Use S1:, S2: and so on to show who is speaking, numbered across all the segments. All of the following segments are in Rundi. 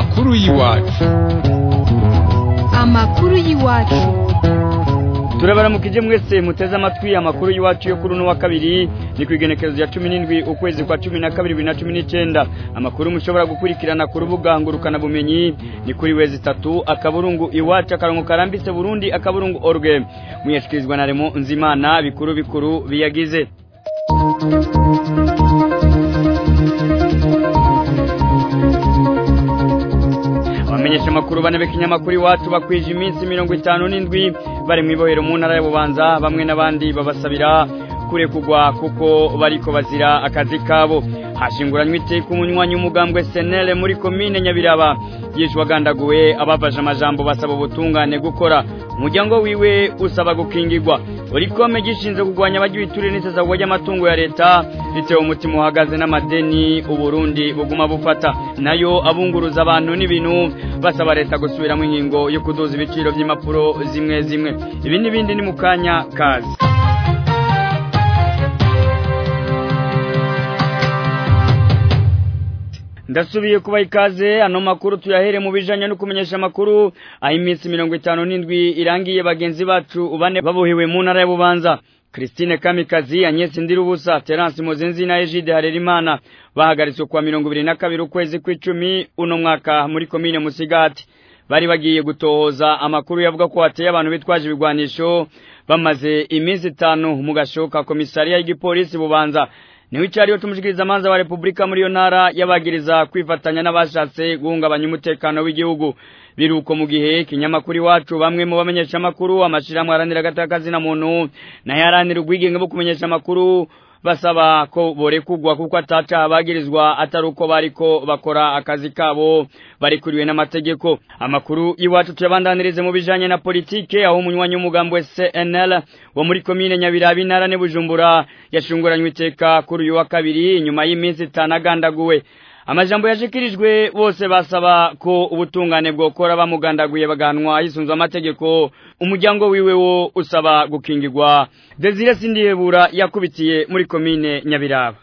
S1: amakuru y'iwacu
S2: amakuru y'iwacu
S3: turabaramukije mwese muteze amatwi amakuru y'iwacu yo kuri uno wa kabiri ni ku igenekerezo ya cumi n'indwi ukwezi kwa cumi na kabiri bibiri na cumi n'icyenda amakuru mushobora gukurikirana ku rubuga ngurukanabumenyi ni kuri wezi itatu akaburungu iwacu akarongo karambitse burundi akaburungu orge muyashyikirizwa na remo nzimana bikuru bikuru biyagize abamenyesha amakuru bane b'ikinyamakuru iwacu bakwije iminsi mirongo itanu n'indwi bari mu ibohero mu ntara y'ububanza bamwe n'abandi babasabira kurekugwa kuko bariko bazira akazi kabo hashinguranywe iteka umunywanyi w'umugambwe senere muri komine nyabiraba yishwe agandaguwe ababaje amajambo basaba ubutungane gukora umuryango wiwe usaba gukingirwa urikome gishinzwe kurwanya abagiye iturire n'isesagwa ry'amatungo ya leta bitewe umutima uhagaze n'amadeni uburundi buguma bufata nayo abunguruza abantu n'ibintu basaba leta gusubiramo inkingo yo kuduza ibiciro by'impapuro zimwe zimwe ibi n'ibindi ni mu kanya kazi ndasubiye kuba ikaze ano makuru tuyahere mu bijanye no kumenyesha amakuru aho iminsi mirongo itanu n'indwi irangiye bagenzi bacu bane babohewe mu ntara y'ububanza Christine Kamikazi Agnes Ndirubusa Terence Mozenzi na Egide Harerimana bahagaritswe kwa mirongo ibiri na kabiri ukwezi kw'icumi uno mwaka muri komine Musigati bari bagiye gutohoza amakuru yavuga ko hateye abantu bitwaje ibigwanisho bamaze iminsi itanu mu gashoka komisariya y'igipolisi bubanza niwe icariyo tumushikiriza amanza wa Republika muri yo ntara yabagiriza kwifatanya n'abashatse guhungabanya umutekano w'igihugu biruko mu gihe kinyamakuru iwacu bamwe mu bamenyesha amakuru amashirahamwe aranira agatakazi na muntu nayo aranira ubwigenge bwo kumenyesha amakuru basaba ko borekugwa kuko ataca abagirizwa atari uko bariko bakora akazi kabo barikuriwe n'amategeko amakuru iwacu tuyabandanirize mu bijanye na politike aho umunywanyi w'umugambo wa CNL wo muri komine Nyabiraba intara ne Bujumbura yashunguranywe iteka kuri uyu wa kabiri nyuma y'iminsi itanu agandaguwe amajambo yashikirijwe bose basaba ko ubutungane bwokora bamugandaguye baganwa hisunzwe amategeko umuryango wiwe wo usaba gukingirwa Desire Sindihebura yakubitiye muri komine Nyabiraba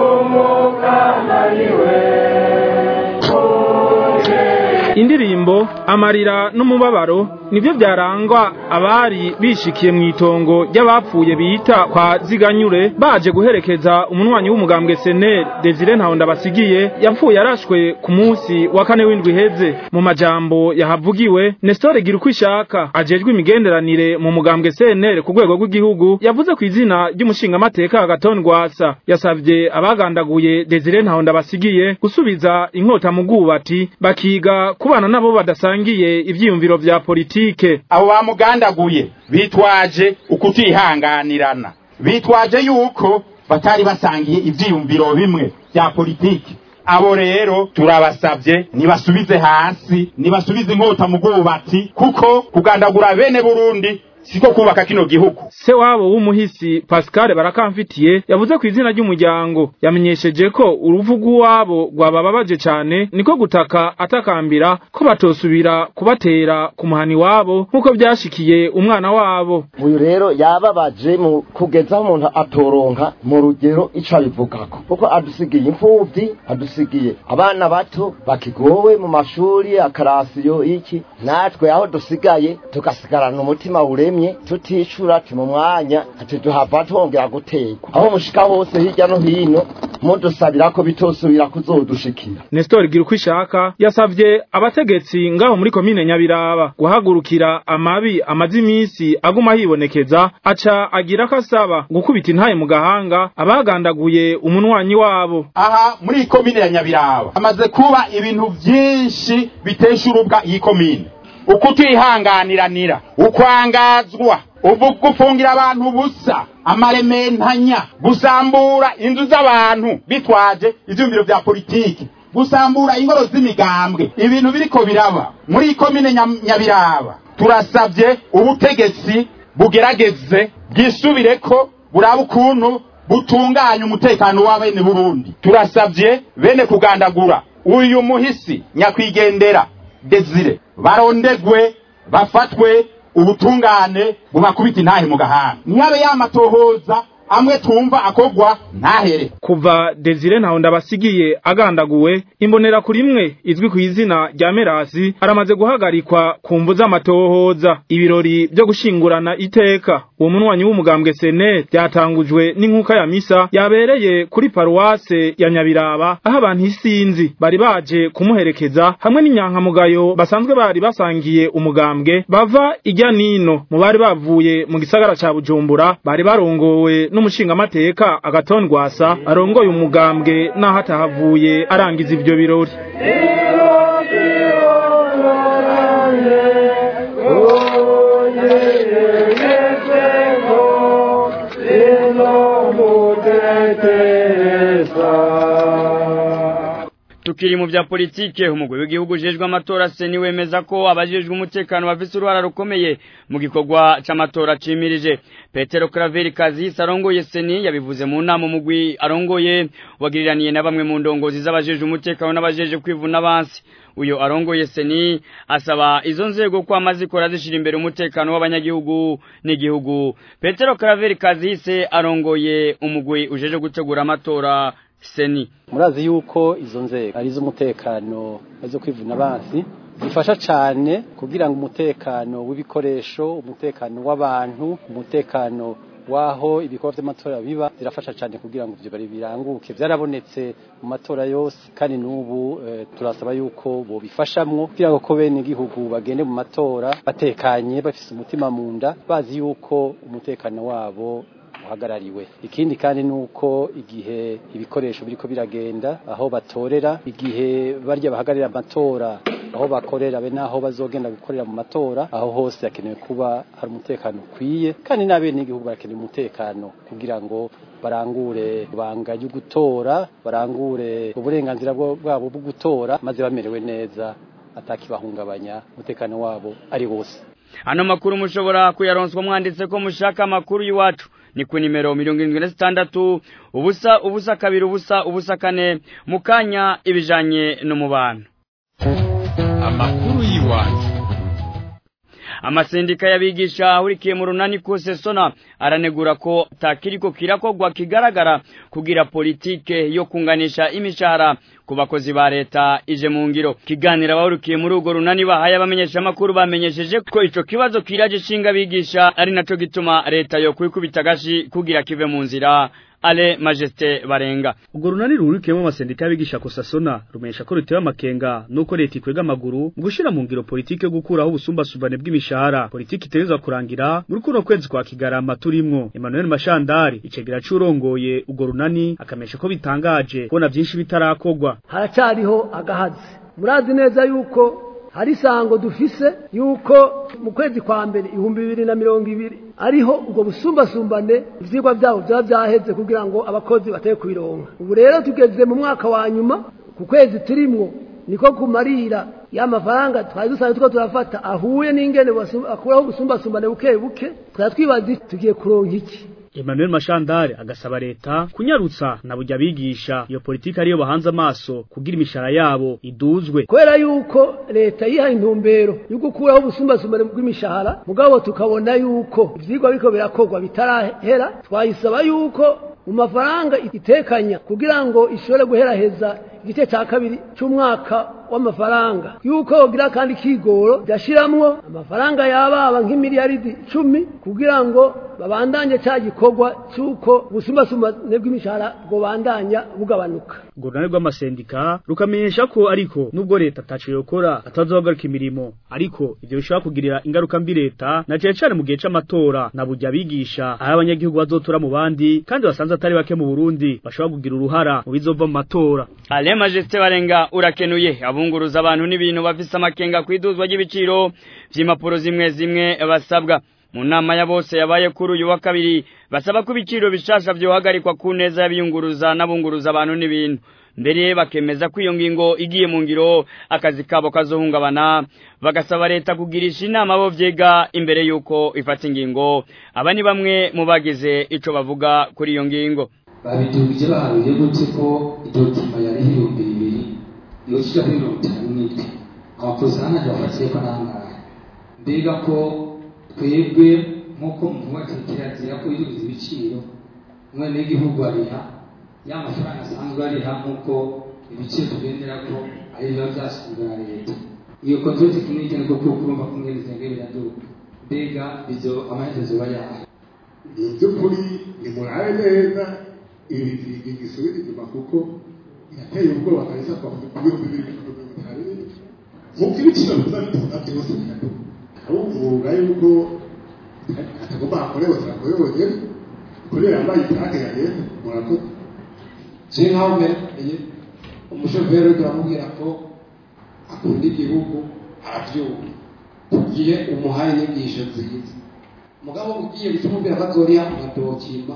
S4: indirimbo amarira n'umubabaro nivyo byarangwa abari bishikiye mu itongo ry'abapfuye bita kwa ziganyure baje guherekeza umunwanyi w'umugambwe seneri desire ntahonda basigiye yapfuye arashwe ku munsi wa kane w'indwi iheze mu majambo yahavugiwe nesitore gira uko ishaka ajejwe imigenderanire mu mugambwe seneri ku rwego rw'igihugu yavuze ku izina ry'umushingamateka agaton rwasa yasavye abagandaguye desire ntahonda basigiye gusubiza inkota mu bwubati bakiga kubana nabo badasangiye ivyiyumviro vya politike
S5: abo bamugandaguye bitwaje ukutihanganirana bitwaje yuko batari basangiye ivyiyumviro bimwe vya politike abo rero turabasabye nibasubize hasi nibasubize inkota mu bwubati kuko kugandagura bene burundi siko kubaka kino gihugu
S4: se wabo w'umuhisi Pascal barakamfitiye yavuze ku izina ry'umuryango yamenyesheje ko uruvu rw'uwabo rwabababaje cyane niko gutaka atakambira ko batosubira kubatera ku muhani wabo nk'uko byashikiye umwana wabo
S6: uyu rero yababaje mu kugeza aho umuntu atoronka mu rugero ico abivugako kuko adusigiye imfuvyi adusigiye abana bato bakigowe mu mashuri akarasiyo iki natwe aho dusigaye tugasigarana umutima uremye tuticura ati mu mwanya ati duhava twongera gutegwa aho mushika hose hirya no hino mudusabira ko bitosubira kuzodushikira
S4: Nestor Girukwishaka yasavye abategetsi ngaho muri komine Nyabiraba guhagurukira amabi amazi imisi aguma hibonekeza aca agira kasaba gukubita intaye mu gahanga abagandaguye umunwanyi wabo
S5: aha muri komine ya Nyabiraba amaze kuba ibintu byinshi bitesha urubwa iyi komine ukutihanganiranira ukwangazwa gufungira abantu ubusa amarementanya gusambura inzu z'abantu bitwaje ivyumviro vya politiki gusambura ingoro z'imigambwe ibintu biriko biraba muri komine nyabiraba turasabye ubutegetsi bugerageze bwisubireko buraba ukuntu butunganya umutekano wa bene burundi turasabye bene kugandagura uyu muhisi nyakwigendera desire barondegwe bafatwe ubutungane bubakubita intahe mu gahanga ntihabe yamatohoza amwe tumva akogwa ntahere
S4: kuva Desire ntaho ndabasigiye agandaguwe imbonera kuri imwe izwi ku izina rya Merasi aramaze guhagarikwa ku mvu z'amatohoza ibirori byo gushingurana iteka uwo munwanyi w'umugambwe sene byatangujwe n'inkuka ya misa yabereye kuri paruwase ya Nyabiraba aho abantu isinzi bari baje kumuherekeza hamwe n'inyankamugayo basanzwe bari basangiye umugambwe bava ijya nino mu bari bavuye mu gisagara ca Bujumbura bari barongowe n'umushingamateka agatondwasa arongoye umugambwe naho atahavuye arangiza ivyo birori
S3: tukiri mu bya politike umugwi w'igihugu ujejwe amatora seni wemeza ko abajejwe umutekano bafise uruhara rukomeye mu gikorwa c'amatora cimirije petero Claver Kazisi arongoye seni yabivuze mu nama umugwi arongoye wagiriraniye na bamwe mu ndongozi z'abajejwe umutekano n'abajeje kwivuna abansi uyo arongoye seni asaba izo nzego ko amazikora zishira imbere umutekano w'abanyagihugu n'igihugu petero Claver Kazisi arongoye umugwi ujeje gutegura amatora seni
S1: murazi yuko izo nzego ari iz'umutekano zo kwivuna abansi zifasha cyane kugira ngo umutekano w'ibikoresho umutekano w'abantu umutekano waho ibikorwa by'amatora biba zirafasha cyane kugira ngo ibyo bari biranguke byarabonetse mu matora yose kandi n'ubu e, turasaba yuko bo bifashamwo kugira ngo ko bene igihugu bagende mu matora batekanye bafise umutima mu nda bazi yuko umutekano wabo uhagarariwe ikindi kandi nuko igihe ibikoresho biriko biragenda aho batorera igihe barya bahagarira amatora aho bakorera be naho bazogenda gukorera mu matora aho hose hakenewe kuba hari umutekano ukwiye kandi n'abene igihugu barakeneye umutekano kugira ngo barangure ibanga ryo gutora barangure uburenganzira bwabo bwo gutora maze bamerewe neza atakibahungabanya umutekano wabo ari wose
S3: ano makuru mushobora kuyaronswa mwanditse ko mushaka amakuru y'iwacu ni ku nimero mirongo irindwi na zitandatu ubusa ubusa kabiri ubusa ubusa kane mu kanya ibijanye n'umubano
S2: amakuru y'iwacu
S3: amasendika y'abigisha ahurikiye mu runani kose sona aranegura ko takiriko kirakogwa kigaragara kugira politike yo kunganisha imishahara ku bakozi ba leta ije mu ngiro kiganira abahurikiye muri urwo runani bahaye abamenyesha amakuru bamenyesheje ko ico kibazo kiraje shinga bigisha ari naco gituma leta yo kwikubita agashi kugira kive mu nzira ale majesté barenga
S7: ubwo runani ruhurikiyemo amasendika y'abigisha kosasona rumenyesha ko rutewe amakenga nuko leta ikwega amaguru mu gushira mu ngiro politike yo gukuraho ubusumbasumbane bw'imishahara politike itegerezwa kurangira muri kuno kwezi kwa kigarama turimwo Emmanuel Mashandari icegera curongoye ubwo runani akamenyesha ko bitangaje kubona vyinshi bitarakogwa
S8: haracariho agahazi murazi neza yuko hari isango dufise yuko mu kwezi kwa mbere ibihumbi bibiri na mirongo ibiri ariho ubwo busumbasumbane ivyigwa vyabo vyaba vyaheze kugira ngo abakozi bateye kubironka ubu rero tugeze mu mwaka wa nyuma ku kwezi turimwo niko kumarira ya mafaranga twari dusanzwe tuko turafata ahuye n'ingene akuraho ubusumbasumbane buke buke twari twibaza tugiye kuronka iki
S7: Emmanuel Mashandare agasaba leta kunyarutsa na burya bigisha iyo politiki ariyo bahanze amaso kugira imishara yabo iduzwe
S8: kubera yuko leta yihaye intumbero yo gukuraho ubusumbasumbane bw'imishahara mugabo tukabona yuko ivyigwa biko birakorwa bitarahera twayisaba yuko mu mafaranga itekanya kugira ngo ishobore guheraheza igice cya kabiri cy'umwaka w'amafaranga yuko yogira kandi kigoro byashiramwo amafaranga yababa nk'imiliyaridi icumi kugira ngo babandanye cya gikorwa cy'uko ubusumbasumbane bw'imishahara bwobandanya bugabanuka
S7: urwo runani rw'amasendika rukamenyesha ko ariko nubwo leta ataco yokora atazohagarika imirimo ariko ivyo bishobora kugirira ingaruka mbi leta na cane cane mu gihe c'amatora na burya abigisha aho abanyagihugu bazotora mu bandi kandi basanze atari bake mu Burundi bashobora kugira uruhara mu bizova mu matora
S3: Ale Majesté barenga urakenuye abunguruza abantu n'ibintu bafise amakenga kwiduzwa ry'ibiciro vy'impapuro zimwe zimwe basabwa mu nama ya bose yabaye kuri uyu wa kabiri basaba ko ibiciro bishasha vyohagarikwa ku neza y'abiyunguruza n'abunguruza abantu n'ibintu mbere bakemeza ko iyo ngingo igiye mu ngiro akazi kabo kazohungabana bagasaba leta kugirisha inama bo vyega imbere yuko ifata ingingo aba ni bamwe mu bagize ico bavuga kuri iyo ngingo
S9: babidugije baharuye gute ko iryo tuma yari ibihumbi bibiri yoshika kuri mirongo itanu n'indwi abakozi hano bafatiye ko nangahe mbega ko twebwe nk'uko muvuga kirazira ko yuzuza ibiciro umwene w'igihugu ariha ya mafaranga asanzwe ariha nk'uko ibiciro tugendera ko ari biba byashyizwe na leta iyo control tekinike niko kuko urumva ko ingene zenge biraduka mbega bizo amaherezo aba yahe
S10: mu by'ukuri nimurabe neza ibi gisubira inyuma kuko yateye ubwoba kabisa kwa ku bihumbi bibiri na mirongo itanu nk'uko ibiciro biza biduka byose biraduka ari umwuga yuko atagomba akorewe turakorewe bonyine kubera yambaye itarake ya leta murakoze
S9: je nkaho mbereye umushoferi uriko uramubwira ko akunda igihugu aravyumva ugiye umuhaye inyigisho nziza mugabo ugiye bitumubwira ko azoriha amadokima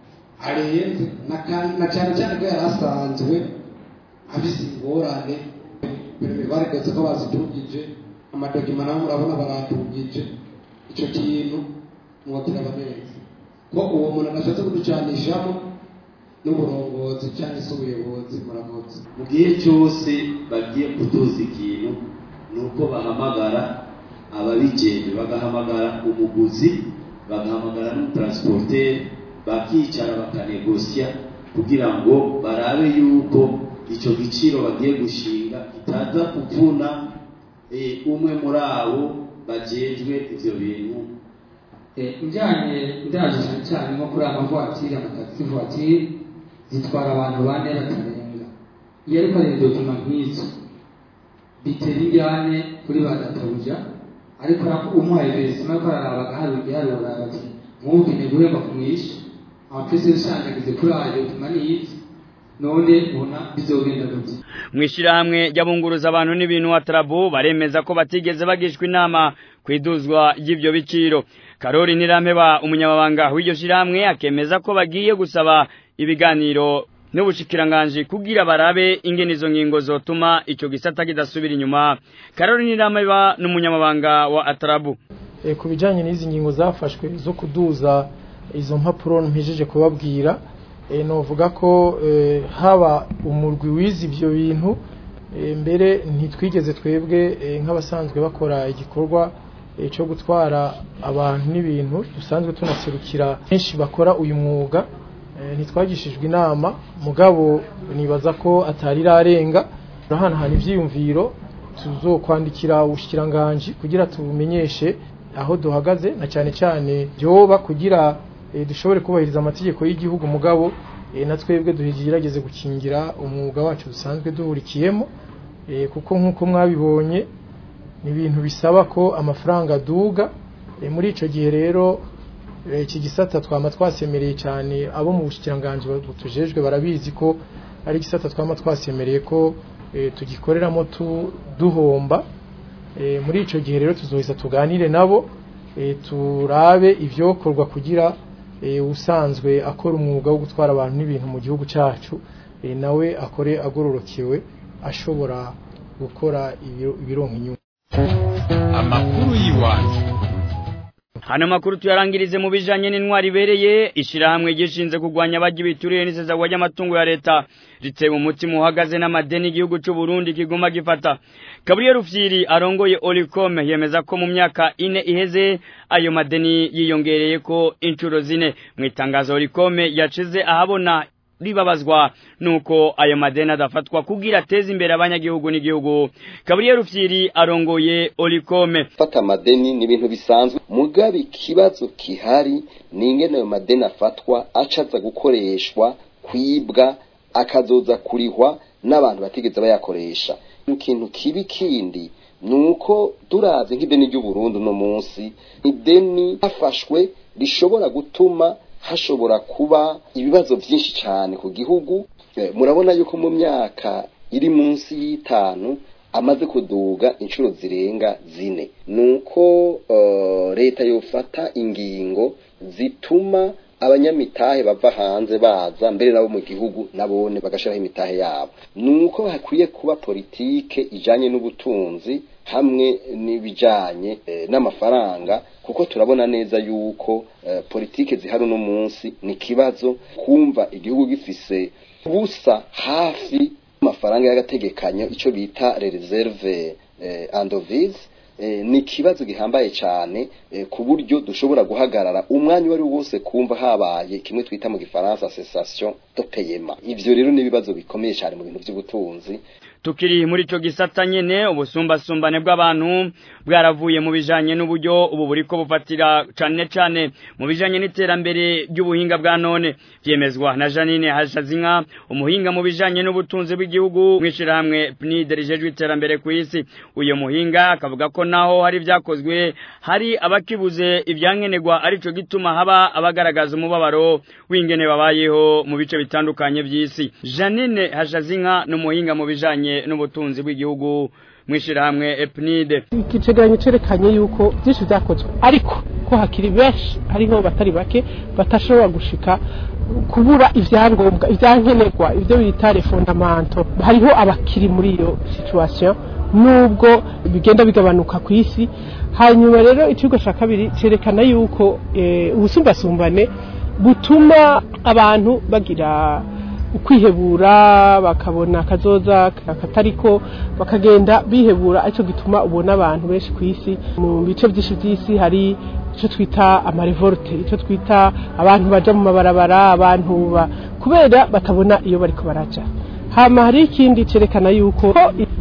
S9: arenze na cyane cyane ko yari asanzwe afise ingorane baregetse ko bazitungije amadokima nabo murabona baratungije ico kintu mwotera neza ko uwo muntu adashatse kuducanishamo n'uburongozi cyangwa se ubuyobozi murakoze
S11: mu gihe cyose bagiye kutuza ikintu ni uko bahamagara ababijejwe bagahamagara umuguzi bagahamagara n'umutransporteri bakicara bakanegosya kugira ngo barabe yuko icyo giciro bagiye gushinga kitaza kuvuna umwe muri abo bajejwe ivyo bintu
S9: njyanye ndaje cyane cyane nko kuri amavuwatiri amatagisi vuwatiri zitwara abantu bane batarenga iyo ariko ari dokima nk'izo bitera injyane kuri ba databuja ariko umuhaye beresima ko araraba agaharura igiharura bati mwumvine guhemba kumwisha amapesi yashandagize kuri ayo dokima n'iyizi none ubona bizogenda gute
S3: mwishirahamwe ry'abunguruza abantu n'ibintu wa Trabo baremeza ko batigeze bagishwa inama kwiduzwa y'ivyo biciro Karori Nirampeba umunyamabanga w'iryo shirahamwe akemeza ko bagiye gusaba ibiganiro n'ubushikiranganje kugira barabe ingene izo ngingo zotuma ico gisata kidasubira inyuma Karori Nirampeba n'umunyamabanga wa Atrabu
S12: e, ku bijanye n'izi ngingo zafashwe zo kuduza izo mpapuro mpejeje kubabwira e, novuga ko e, haba umurwi wizi ivyo bintu e, mbere ntitwigeze twebwe e, nk'abasanzwe bakora igikorwa e, cyo gutwara abantu n'ibintu dusanzwe tunaserukira benshi bakora uyu mwuga e, ntitwagishijwe inama mugabo nibaza ko atari rarenga turahanahana ivyiyumviro tuzokwandikira ubushikiranganje kugira tubumenyeshe aho duhagaze na cyane cyane byoba kugira e, dushobore kubahiriza amategeko y'igihugu mugabo e, na twebwe duhigerageze gukingira umwuga wacu dusanzwe duhurikiyemo e, kuko nk'uko mwabibonye ni ibintu bisaba ko amafaranga aduga e, muri ico gihe rero iki gisata twama twasemereye cyane abo mu bushikiranganje tujejwe barabizi ko ari gisata twama twasemereye ko e, tugikoreramo tu, duhomba e, muri ico gihe rero tuzoheza tuganire nabo e, turabe ivyokorwa kugira e, usanzwe akora umwuga wo gutwara abantu n'ibintu mu gihugu cyacu e, nawe akore agororokewe ashobora gukora ibironka inyungu
S2: amakuru y'iwacu
S3: hano makuru tuyarangirize mu bijanye n'intwari ibereye ishirahamwe gishinze kugwanya abaji bituriye n'isesagwa ry'amatungo ya leta ritewe umutima uhagaze n'amadeni igihugu c'u Burundi kiguma gifata Gabriel Rufyiri arongoye Olicom yemeza ko mu myaka ine iheze ayo madeni yiyongereye ko incuro zine mu itangazo Olicom yacize ahabona ribabazwa nuko ayo madeni adafatwa kugira ateze imbere abanyagihugu n'igihugu Gabriel Rufyiri arongoye Olicom
S13: fata amadeni ni ibintu bisanzwe mugabe ikibazo kihari ni ingene ayo madeni afatwa acaza gukoreshwa kwibwa akazoza kurihwa n'abantu batigeze bayakoresha ikintu kibi kindi nuko turavye nk'ideni ry'u Burundi no munsi ideni hafashwe rishobora gutuma hashobora kuba ibibazo byinshi cyane ku gihugu murabona yuko mu myaka iri munsi y'itanu amaze kuduga inshuro zirenga zine nuko uh, leta yofata ingingo zituma abanyamitahe bava hanze baza mbere nabo mu gihugu nabone bagashiraho imitahe yabo nuko hakwiye kuba politike ijanye n'ubutunzi hamwe n'ibijanye e, n'amafaranga kuko turabona neza yuko e, politike zihari uno munsi ni kibazo kumva igihugu gifise busa hafi amafaranga y'agategekanyo ico bita reserve eh, andovise eh, ni ikibazo gihambaye cyane eh, ku buryo dushobora guhagarara umwanya uwo ari wo wose kumva habaye kimwe twita mu gifaransa cessation de paiement ivyo rero ni ibibazo bikomeye cyane mu bintu by'ubutunzi
S3: tukiri muri ico gisata nyene ubusumbasumbane bw'abantu bwaravuye mu bijanye n'uburyo ubu buriko bufatira cane cane mu bijanye n'iterambere ry'ubuhinga bwa none vyemezwa na Janine Hashazinka umuhinga mu bijanye n'ubutunzi bw'igihugu mwishirahamwe PNID rijejwe iterambere ku isi uyo muhinga akavuga ko naho hari vyakozwe hari abakibuze ivyankenerwa arico gituma haba abagaragaza umubabaro w'ingene babayeho mu bice bitandukanye vy'isi Janine Hashazinka n'umuhinga mu bijanye n'ubutunzi bw'igihugu mwishirahamwe EPNID
S14: ikicegeranyo cerekanye yuko byinshi vyakozwe ariko ko hakiri benshi hariho batari bake batashobora gushika kubura ivyangombwa ivyankenerwa ivyo bita les fondamentaux hariho abakiri muri iyo situation nubwo bigenda bigabanuka ku isi hanyuma rero ikigo cya kabiri cerekana yuko eh, ubusumbasumbane butuma abantu bagira ukwihebura bakabona akazoza katariko bakagenda bihebura aricyo gituma ubona abantu benshi ku isi mu bice byinshi by'isi hari icyo twita amarevolte icyo twita abantu baja mu mabarabara abantu ba kubera batabona iyo bariko baraja hama hari ikindi cerekana yuko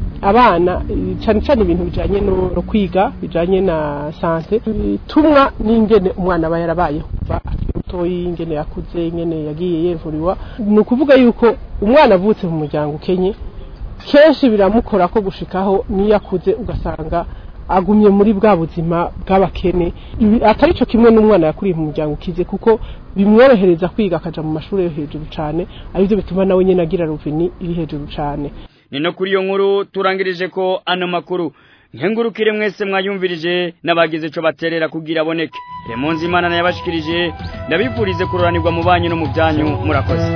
S14: abana cyane cyane ibintu bijanye no kwiga bijanye na sante bitumwa n'ingene umwana aba yarabayeho kuva mutoyi ingene yakuze ingene yagiye yevuriwa ni ukuvuga yuko umwana avutse mu muryango ukenye kenshi biramukora ko gushikaho niyo akuze ugasanga agumye muri bwa buzima bw'abakene atari cyo kimwe n'umwana yakuriye mu muryango ukize kuko bimworohereza kwiga akaja mu mashuri yo hejuru cyane aribyo bituma nawe nyine agira ruveni iri hejuru cyane
S3: ni no kuri iyo nkuru turangirije ko ano makuru nkengurukire mwese mwayumvirije n'abagize ico baterera kugira aboneke remonzi imana nayabashikirije ndabifurize kuroranirwa mu banyu no mu byanyu murakoze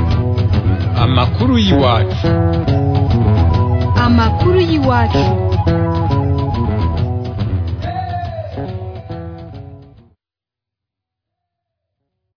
S2: amakuru y'iwacu
S15: amakuru y'iwacu